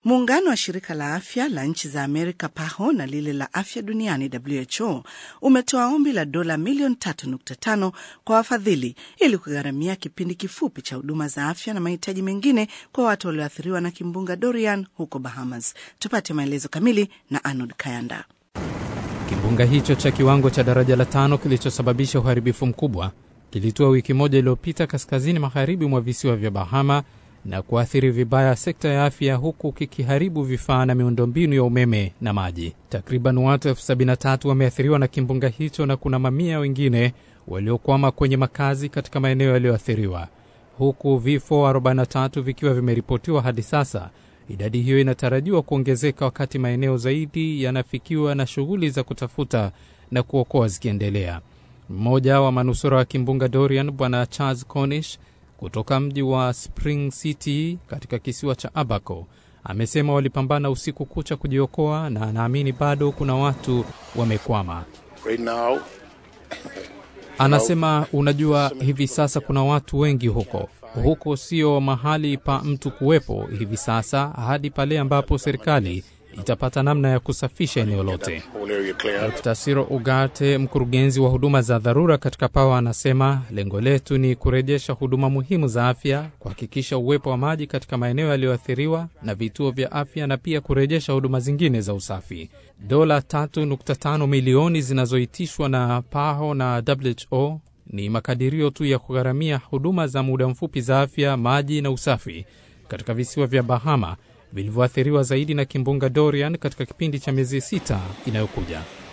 Muungano wa shirika la afya la nchi za Amerika PAHO na lile la afya duniani WHO umetoa ombi la dola milioni 3.5 kwa wafadhili ili kugharamia kipindi kifupi cha huduma za afya na mahitaji mengine kwa watu walioathiriwa na kimbunga Dorian huko Bahamas. Tupate maelezo kamili na Arnold Kayanda. Kimbunga hicho cha kiwango cha daraja la tano kilichosababisha uharibifu mkubwa kilitua wiki moja iliyopita kaskazini magharibi mwa visiwa vya Bahama na kuathiri vibaya sekta ya afya huku kikiharibu vifaa na miundombinu ya umeme na maji. Takriban watu elfu sabini na tatu wameathiriwa na kimbunga hicho na kuna mamia wengine waliokwama kwenye makazi katika maeneo yaliyoathiriwa, huku vifo 43 vikiwa vimeripotiwa hadi sasa. Idadi hiyo inatarajiwa kuongezeka wakati maeneo zaidi yanafikiwa na shughuli za kutafuta na kuokoa zikiendelea. Mmoja wa manusura wa kimbunga Dorian, Bwana Charles Cornish kutoka mji wa Spring City katika kisiwa cha Abaco amesema walipambana usiku kucha kujiokoa na anaamini bado kuna watu wamekwama. Right now, Anasema unajua, hivi sasa kuna watu wengi huko. Huko sio mahali pa mtu kuwepo hivi sasa hadi pale ambapo serikali itapata namna ya kusafisha eneo lote. whole area clear. Dr. Siro Ugarte, mkurugenzi wa huduma za dharura katika PAWA, anasema lengo letu ni kurejesha huduma muhimu za afya, kuhakikisha uwepo wa maji katika maeneo yaliyoathiriwa na vituo vya afya, na pia kurejesha huduma zingine za usafi. Dola 3.5 milioni zinazoitishwa na PAHO na WHO ni makadirio tu ya kugharamia huduma za muda mfupi za afya, maji na usafi katika visiwa vya Bahama vilivyoathiriwa zaidi na kimbunga Dorian katika kipindi cha miezi sita inayokuja.